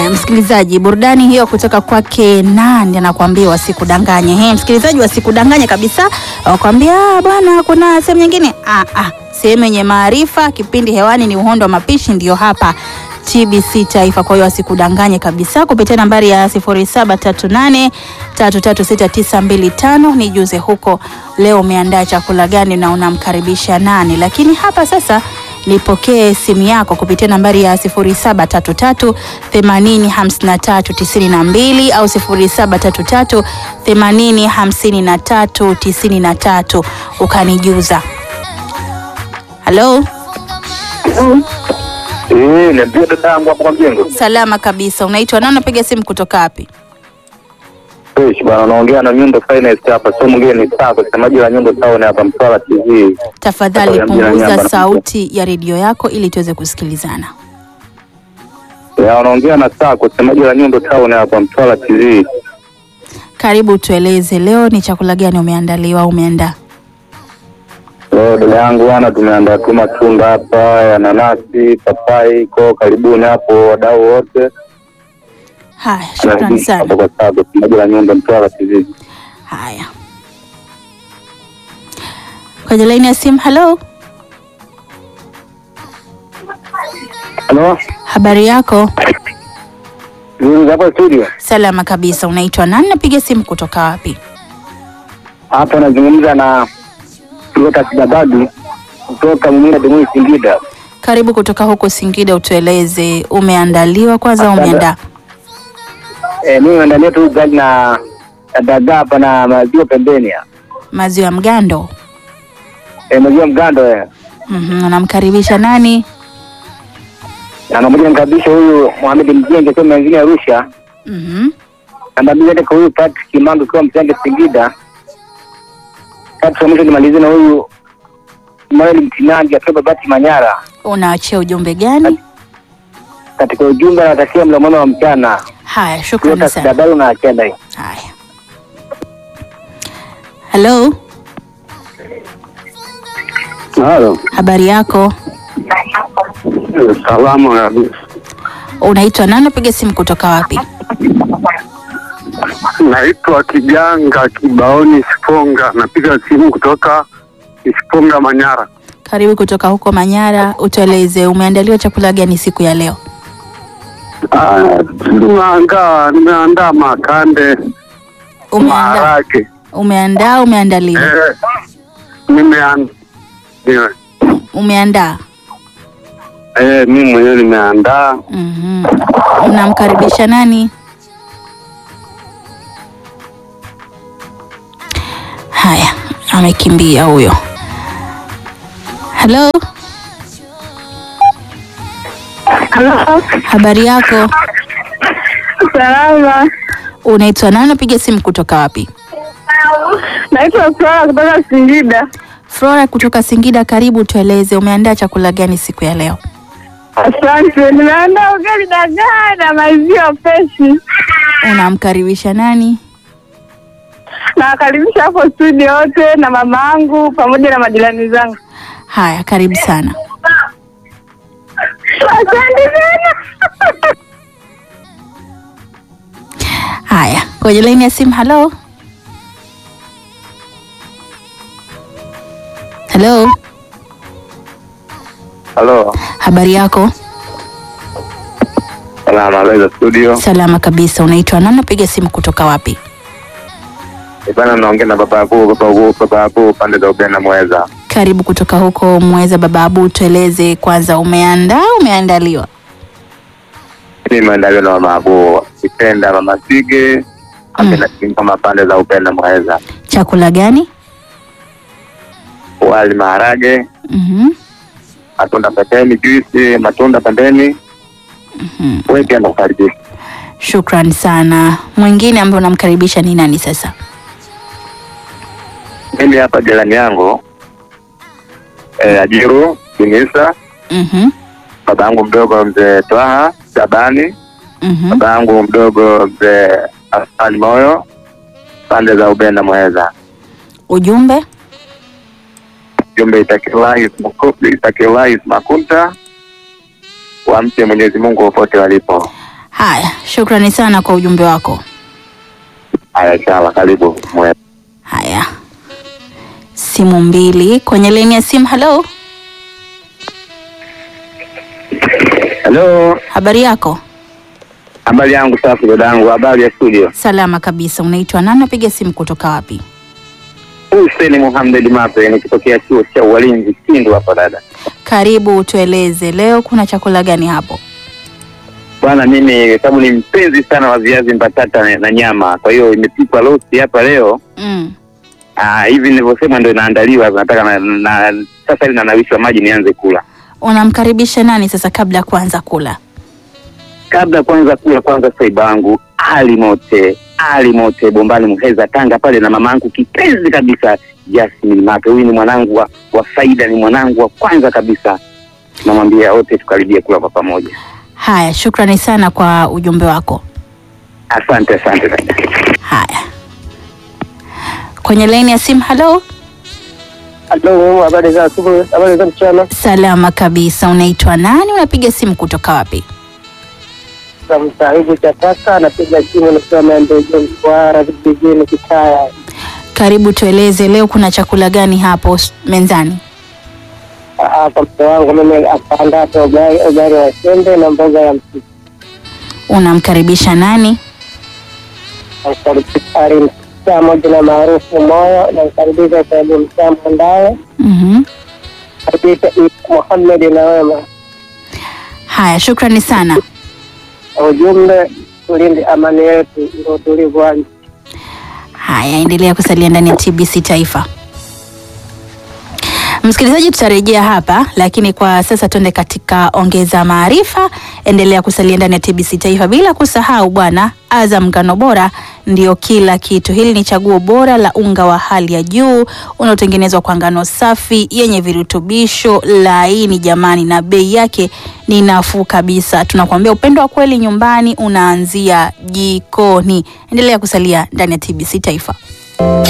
Haya, msikilizaji, burudani hiyo kutoka kwake nani anakuambia wasikudanganye. He, msikilizaji, wasikudanganye kabisa, wakwambia "Ah, bwana, kuna sehemu nyingine. Ah, ah, sehemu yenye maarifa. Kipindi hewani ni uhondo wa mapishi, ndio hapa TBC Taifa. Kwa hiyo wasikudanganye kabisa, kupitia nambari ya 0738336925 nijuze huko leo umeandaa chakula gani na unamkaribisha nani. Lakini hapa sasa nipokee simu yako kupitia nambari ya 0733 80 53 92 au 0733 80 53 93 ukanijuza. Halo, Eh, niambie dada yangu hapo kwa mjengo. salama kabisa. Unaitwa nani? Unapiga simu kutoka wapi? Fresh bwana, naongea na Nyundo Finance hapa, sio mwingine ni Sako, semaji la Nyundo Town hapa Mtwara TV. Tafadhali Sasa niambie punguza namba. sauti ya redio yako ili tuweze kusikilizana. Ya, unaongea na Sako, semaji la Nyundo Town hapa Mtwara TV. Karibu, tueleze leo ni chakula gani umeandaliwa au umeandaa? Leo dada yangu bwana, tumeandaa tu matunda hapa ya nanasi, papai, ko karibuni hapo wadau wote. Haya, shukrani Hapo sana. kwa Sako, semaji la Nyundo Mtwara TV. Haya, kwenye laini ya simu. Halo, Halo? habari yako? Mimi hapa studio. Salama kabisa. Unaitwa nani? Napiga simu kutoka wapi? Hapa nazungumza na Lucas Dabadu kutoka Mumira Dumui Singida. Karibu kutoka huko Singida, utueleze umeandaliwa kwanza au Asante. umeandaa? Eh, mimi naandalia tu ugali na na dagaa hapa na maziwa pembeni. ya. Maziwa ya mgando. Eh, maziwa mgando eh. Mhm, unamkaribisha nani? Na namoja nikabisha huyu Mohamed Mjenge kwa mwingine Arusha. Mhm. Na mabili hata kwa huyu Patrick Kimandu kwa Msenge Singida. Tatu mwisho nimalizie na huyu Mael Mtinangi akiwa Babati Manyara. Unaachia ujumbe gani? Katika ujumbe anatakia mlo mwema wa mchana. Haya, shukrani Lucas sana. Dabaru na achenda hii. Haya, halo, Halo. habari yako? Salamu kabisa. Unaitwa nani? Napiga simu kutoka wapi? Naitwa Kijanga Kibaoni Siponga, napiga simu kutoka Siponga, Manyara. Karibu kutoka huko Manyara, utueleze umeandaliwa chakula gani siku ya leo? Ah, Nimeandaa nimeandaa makande, Umeandaa, maharage umeandaa, umeandaliwa, eh, nimeandaa umeandaa. eh, mimi mwenyewe nimeandaa. Mhm. Unamkaribisha nani? Haya, amekimbia huyo. Halo, Halo, habari yako? salama. Unaitwa nani? Napiga simu kutoka wapi? Naitwa Flora kutoka Singida. Flora kutoka Singida, karibu. Tueleze umeandaa chakula gani siku ya leo? Asante. Nimeandaa ugali dagaa na maziwa freshi. Unamkaribisha nani? Nawakaribisha hapo studio wote na mama yangu pamoja na majirani zangu. Haya, karibu sana. Asante sana. Haya, kwenye laini ya simu. Halo, halo, Halo. habari yako? Salama za studio. Salama kabisa. Unaitwa nani? Napiga simu kutoka wapi? Bana naongea na baba yako, baba yako, baba yako pande za Uganda Mweza. Karibu kutoka huko Mweza. Baba Abu, tueleze kwanza, umeandaa umeandaliwa? Mimi nimeandaliwa na mama yako, Kipenda mama Sige, apenda kama pande za Uganda Mweza. Chakula gani? Wali maharage, Mhm. matunda pembeni, juisi, matunda pembeni. Mhm. Wewe pia nakukaribisha. Shukran sana. Mwingine ambaye unamkaribisha ni nani sasa? Mimi hapa jirani yangu eh, Ajiru Binisa, Mhm. baba yangu mdogo mzee Twaha Shabani, Mhm. baba yangu mdogo mzee Afani Moyo, pande za Uganda Mweza. Ujumbe? jumbe itakiwahi itakiwahi makunta wamche Mwenyezi Mungu popote walipo. Haya, shukrani sana kwa ujumbe wako. Haya, sawa, karibu mwe. Haya, simu mbili kwenye laini ya simu. Halo, Halo, habari yako? habari yangu safi dadangu, habari ya studio. Salama kabisa. Unaitwa nani? Napiga simu kutoka wapi? Hussein Muhammad Mape nikitokea chuo cha ualinzi Kindu hapa dada. Karibu, tueleze leo kuna chakula gani hapo? Bwana, mimi sababu ni mpenzi sana wa viazi mbatata na, na nyama, kwa hiyo imepikwa roast hapa leo. Mm. Ah, hivi nilivyosema ndio inaandaliwa, nataka na, na sasa hivi nanawishwa maji nianze kula. Unamkaribisha nani sasa kabla ya kuanza kula? Kabla kwanza kula, kwanza saiba wangu Ali Mote, Ali Mote Bombani Muheza Tanga pale, na mama yangu kipenzi kabisa Jasmine Mape. Huyu ni mwanangu wa, wa faida, ni mwanangu wa kwanza kabisa. Namwambia wote tukaribie kula kwa pamoja. Haya, shukrani sana kwa ujumbe wako. Asante, asante dada. Haya, kwenye laini ya simu. Halo, Halo, habari za asubuhi, habari za mchana. salama kabisa. Unaitwa nani? Unapiga simu kutoka wapi? Za msahibu cha taka anapiga simu nikiwa maendeleo Mtwara vijijini Kitaya. Karibu, tueleze leo kuna chakula gani hapo s- mezani? Hapa mke wangu mimi akaandaa hapa ugali ugali wa sembe na mboga ya mchicha. Unamkaribisha nani? Namkaribisha mtaa moja na maarufu moyo, namkaribisha Saidi Mtaa Mwandaye, Mhm. karibisha Muhamed na wema. Haya, shukrani sana. Ujumbe, tulinde amani yetu, ndio utulivu wa nchi. Haya, endelea kusalia ndani ya TBC Taifa. Msikilizaji, tutarejea hapa, lakini kwa sasa tuende katika ongeza maarifa. Endelea kusalia ndani ya TBC Taifa, bila kusahau bwana, Azam ngano bora ndio kila kitu. Hili ni chaguo bora la unga wa hali ya juu unaotengenezwa kwa ngano safi yenye virutubisho laini, jamani, na bei yake ni nafuu kabisa. Tunakuambia upendo wa kweli nyumbani unaanzia jikoni. Endelea kusalia ndani ya TBC Taifa.